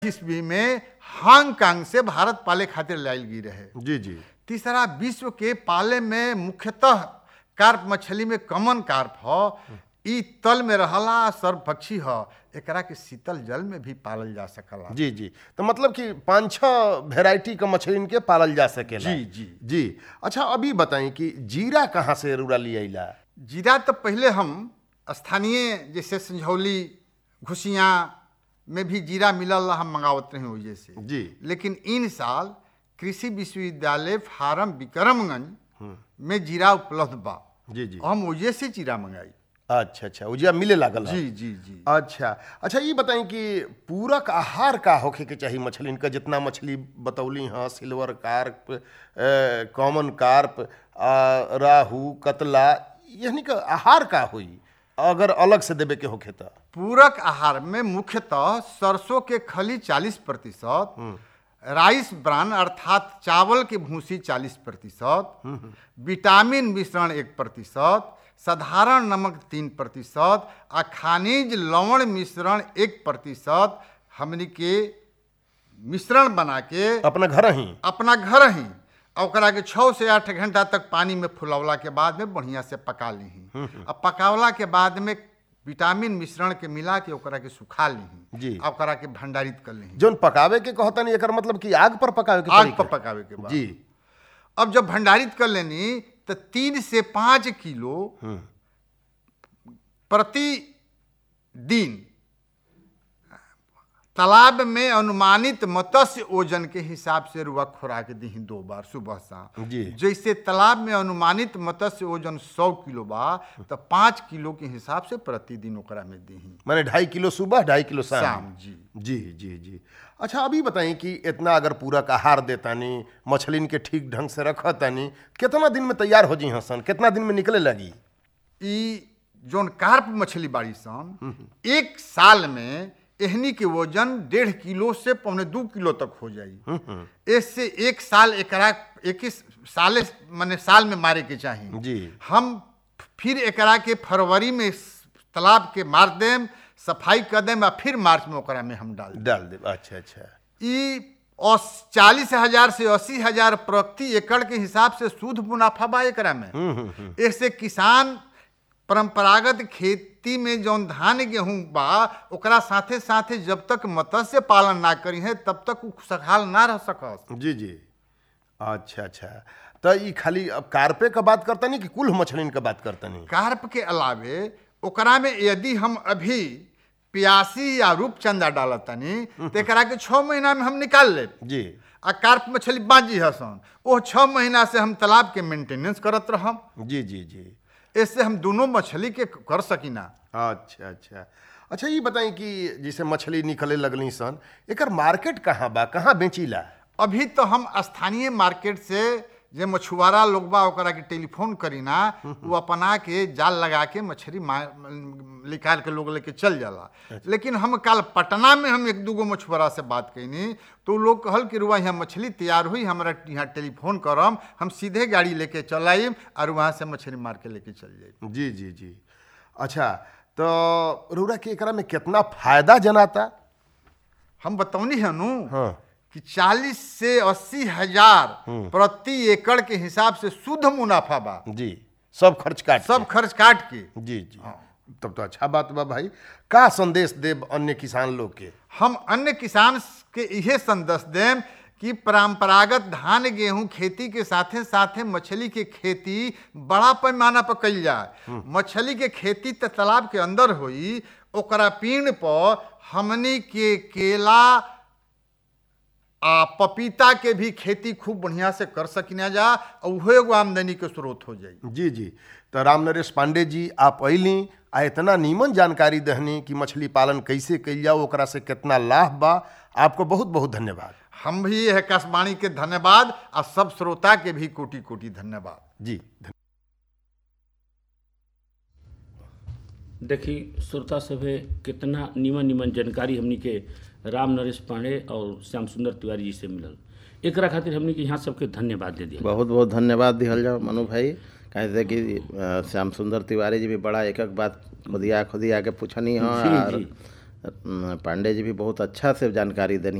ईस्वी में हांगकांग से भारत पाले खातिर लायल गई रहे जी जी तीसरा विश्व के पाले में मुख्यतः कार्प मछली में कॉमन कार्प ह ई तल में रहला सर्वपक्षी ह एकरा के शीतल जल में भी पालल जा सकला जी जी तो मतलब कि पाँच छः वेराइटी का मछली के पालल जा सकेला जी, जी। जी अच्छा अभी बताएं कि जीरा कहाँ से रुरा ले अला जीरा तो पहले हम स्थानीय जैसे संझौली घुसियाँ में भी जीरा मिलल हम मंगावत रहे वजह से जी लेकिन इन साल कृषि विश्वविद्यालय फार्म विक्रमगंज में जीरा उपलब्ध बा जी जी हम वजह से जीरा मंगाई अच्छा अच्छा उजिया मिले लागल है। जी जी जी अच्छा अच्छा ये बताएं कि पूरक आहार का होखे के चाहिए मछली का जितना मछली बतौली हाँ सिल्वर कार्प कॉमन कार्प आ, राहू कतला यानी का आहार का हुई अगर अलग से देवे के होखे तो पूरक आहार में मुख्यतः सरसों के खली 40 प्रतिशत राइस ब्रान अर्थात चावल की भूसी 40 प्रतिशत विटामिन मिश्रण एक प्रतिशत साधारण नमक तीन प्रतिशत आ खनिज लवण मिश्रण एक प्रतिशत हमनी के मिश्रण बना के अपना घर ही अपना घर ही आ ओकरा के छः से आठ घंटा तक पानी में फुलौला के बाद में बढ़िया से पका ली आ पकावला के बाद में विटामिन मिश्रण के मिला के ओकरा के सुखा ली जी। आ ओकरा के भंडारित कर ली जोन पकावे के कहता नहीं एकर मतलब कि आग पर पकावे के आग तरीका। पर पकावे के बाद जी अब जब भंडारित कर लेनी तो तीन से पाँच किलो प्रति दिन तालाब में अनुमानित मत्स्य ओजन के हिसाब से रुआ खुराक दी दो बार सुबह शाम जी। जैसे तालाब में अनुमानित मत्स्य ओजन सौ किलो बा तो पाँच किलो के हिसाब से प्रतिदिन ओकरा में दी माने ढाई किलो सुबह ढाई किलो शाम शाम जी जी जी जी अच्छा अभी बताएं कि इतना अगर पूरक आहार देतानी मछलिन के ठीक ढंग से रखतानी कितना दिन में तैयार हो जी हसन कितना दिन में निकले लगी ई जोन कार्प मछली बाड़ी सन एक साल में एहनी के वजन डेढ़ किलो से पौने दू किलो तक हो जाई इससे एक साल एकरा एक ही साले माने साल में मारे के चाहिए जी हम फिर एकरा के फरवरी में तालाब के मार देम सफाई कर देम आ फिर मार्च में ओकरा में हम डाल देम डाल दे अच्छा अच्छा ई चालीस हजार से अस्सी हजार प्रति एकड़ के हिसाब से शुद्ध मुनाफा बा एकरा में इससे किसान परंपरागत खेती में जौन धान गेहूं बा ओकरा साथे साथे जब तक मत्स्य पालन ना करी है तब तक उ खुशहाल ना रह सकस जी जी अच्छा अच्छा तो ये खाली अब कार्पे का बात करता नहीं कि कुल मछलिन का बात करता नहीं कार्प के अलावे ओकरा में यदि हम अभी प्यासी या रूपचंदा डालतनी तो एकरा के छः महीना में हम निकाल लेब जी आ कार्प मछली बाजी हसन वो छः महीना से हम तालाब के मेंटेनेंस करत रहम जी जी जी इससे हम दोनों मछली के कर सकीना अच्छा अच्छा अच्छा ये बताएं कि जैसे मछली निकले लगली सन एकर मार्केट कहाँ बा कहाँ बेचीला अभी तो हम स्थानीय मार्केट से जे मछुआरा लोग बा ओकरा के टेलीफोन करी ना वो अपना के जाल लगा के मछली मा- निकाल के लोग लेके चल जाला लेकिन हम कल पटना में हम एक दूगो मछुआरा से बात कैनी तो उ लोग कहल कि रुआ यहाँ मछली तैयार हुई हमरा यहाँ टेलीफोन करम हम सीधे गाड़ी लेके चल आइम और वहाँ से मछली मार के लेके चल जाइम जी जी जी अच्छा तो रौरा के एकरा में कितना फायदा जनाता हम बतौनी है नु हाँ कि 40 से अस्सी हजार प्रति एकड़ के हिसाब से शुद्ध मुनाफा बा जी सब खर्च काट सब खर्च काट के के। जी जी तब तो अच्छा बात बा भाई का संदेश देब अन्य किसान लोग के हम अन्य किसान के इहे संदेश देम कि परंपरागत धान गेहूं खेती के साथे साथे मछली के खेती बड़ा पैमाना पर कइल जाए मछली के खेती त तालाब के अंदर होई ओकरा पीण पर हमनी के केला आ पपीता के भी खेती खूब बढ़िया से कर सकिना जा और उहो एगो आमदनी के स्रोत हो जाई जी जी तो राम नरेश पांडे जी आप अली आ इतना नीमन जानकारी दहनी कि मछली पालन कैसे कइल जाओ ओकरा से कितना लाभ बा आपको बहुत बहुत धन्यवाद हम भी यह आकाशवाणी के धन्यवाद आ सब श्रोता के भी कोटि कोटि धन्यवाद जी धन्यवाद देखी श्रोता सभे कितना निमन निमन जानकारी हमनी के राम नरेश पांडे और श्याम सुंदर तिवारी जी से मिलल एकरा खातिर हमनी के यहाँ सबके धन्यवाद दे दिया बहुत बहुत धन्यवाद दिहल जाओ मनु भाई कहे थे कि अ, श्याम सुंदर तिवारी जी भी बड़ा एक एक बात खुदिया खुदिया के पूछनी हाँ जी, और जी। अ, पांडे जी भी बहुत अच्छा से जानकारी देनी